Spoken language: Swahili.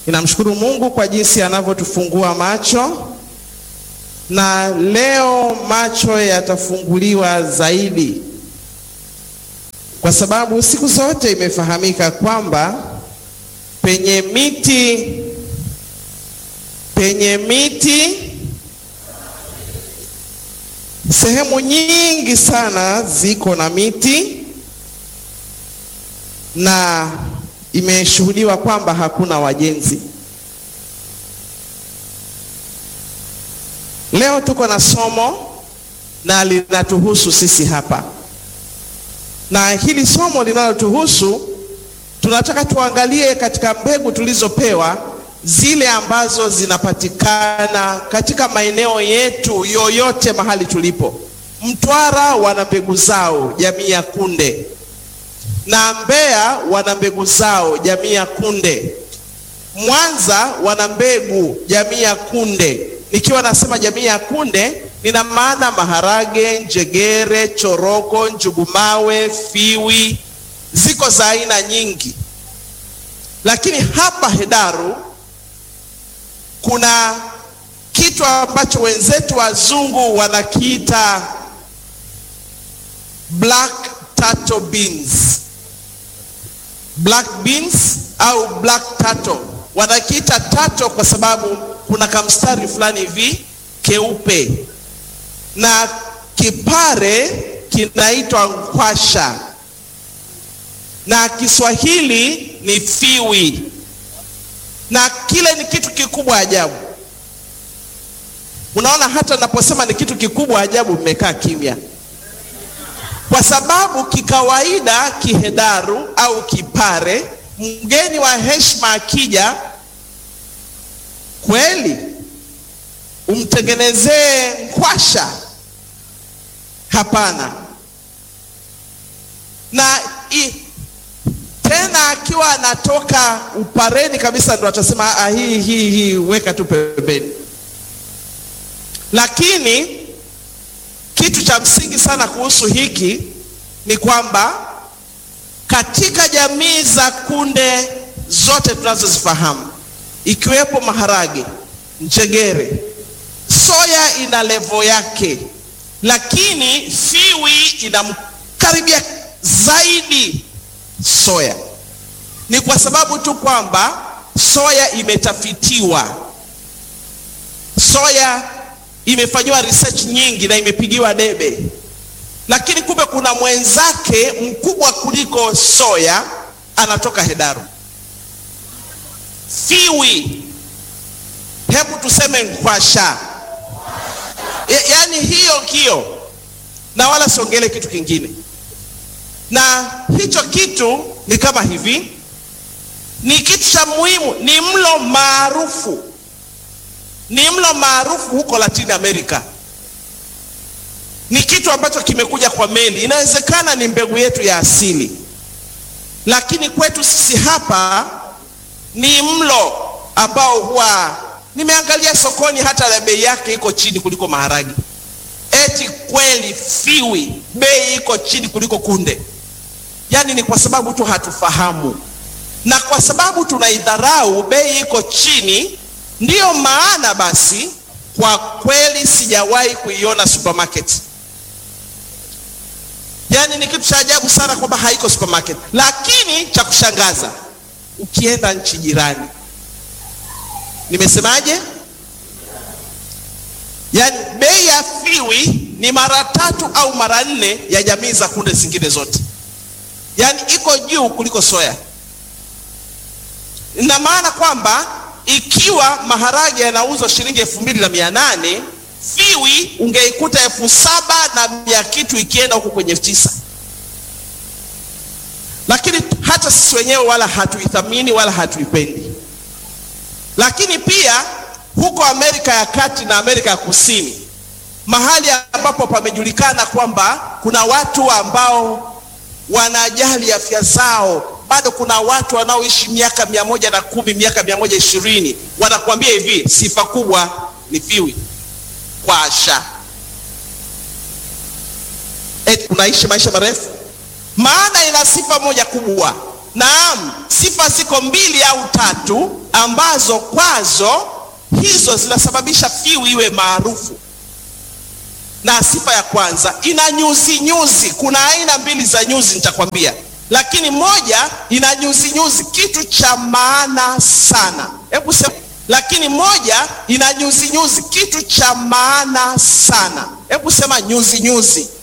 Ninamshukuru Mungu kwa jinsi anavyotufungua macho, na leo macho yatafunguliwa zaidi, kwa sababu siku zote imefahamika kwamba penye miti penye miti sehemu nyingi sana ziko na miti na imeshuhudiwa kwamba hakuna wajenzi. Leo tuko na somo na linatuhusu sisi hapa, na hili somo linalotuhusu tunataka tuangalie katika mbegu tulizopewa zile ambazo zinapatikana katika maeneo yetu yoyote mahali tulipo. Mtwara wana mbegu zao jamii ya kunde, na Mbeya wana mbegu zao jamii ya kunde, Mwanza wana mbegu jamii ya kunde. Nikiwa nasema jamii ya kunde, nina maana maharage, njegere, choroko, njugumawe, fiwi, ziko za aina nyingi, lakini hapa Hedaru kuna kitu ambacho wenzetu wazungu wanakiita black turtle beans. Black beans au black turtle, wanakiita turtle kwa sababu kuna kamstari fulani hivi keupe, na kipare kinaitwa nkwasha, na Kiswahili ni fiwi na kile ni kitu kikubwa ajabu. Unaona, hata naposema ni kitu kikubwa ajabu, mmekaa kimya, kwa sababu kikawaida kihedaru au kipare, mgeni wa heshima akija, kweli umtengenezee nkwasha? Hapana. na i, tena akiwa anatoka upareni kabisa, ndo atasema ah, hii hii hii weka tu pembeni. Lakini kitu cha msingi sana kuhusu hiki ni kwamba katika jamii za kunde zote tunazozifahamu ikiwepo maharage, njegere, soya ina levo yake, lakini fiwi inamkaribia zaidi soya. Ni kwa sababu tu kwamba soya imetafitiwa, soya imefanyiwa research nyingi na imepigiwa debe, lakini kumbe kuna mwenzake mkubwa kuliko soya anatoka Hedaru, fiwi. Hebu tuseme nkwasha, ya, yaani hiyo kio, na wala siongele kitu kingine. Na hicho kitu ni kama hivi, ni kitu cha muhimu, ni mlo maarufu ni mlo maarufu huko Latin America. Ni kitu ambacho kimekuja kwa meli. Inawezekana ni mbegu yetu ya asili, lakini kwetu sisi hapa ni mlo ambao huwa nimeangalia sokoni, hata na bei yake iko chini kuliko maharagi. Eti kweli fiwi bei iko chini kuliko kunde? Yaani ni kwa sababu tu hatufahamu, na kwa sababu tunaidharau, bei iko chini Ndiyo maana basi kwa kweli sijawahi kuiona supermarket. Yaani ni kitu cha ajabu sana kwamba haiko supermarket, lakini cha kushangaza ukienda nchi jirani, nimesemaje? Yaani bei ya fiwi ni mara tatu au mara nne ya jamii za kunde zingine zote, yaani iko juu kuliko soya. Ina maana kwamba ikiwa maharage yanauzwa shilingi elfu mbili na mia nane fiwi ungeikuta elfu saba na mia kitu ikienda huko kwenye elfu tisa lakini hata sisi wenyewe wala hatuithamini wala hatuipendi. Lakini pia huko Amerika ya Kati na Amerika ya Kusini, mahali ambapo pamejulikana kwamba kuna watu ambao wanajali afya zao bado kuna watu wanaoishi miaka mia moja na kumi miaka mia moja ishirini wanakuambia hivi, sifa kubwa ni fiwi kwasha, eti unaishi maisha marefu. Maana ina sifa moja kubwa, Naam, sifa ziko mbili au tatu ambazo kwazo hizo zinasababisha fiu iwe maarufu. Na sifa ya kwanza ina nyuzi nyuzi. Kuna aina mbili za nyuzi nitakwambia, lakini moja ina nyuzi nyuzi, kitu cha maana sana. Hebu sema, lakini moja ina nyuzi nyuzi, kitu cha maana sana. Hebu sema nyuzi nyuzi.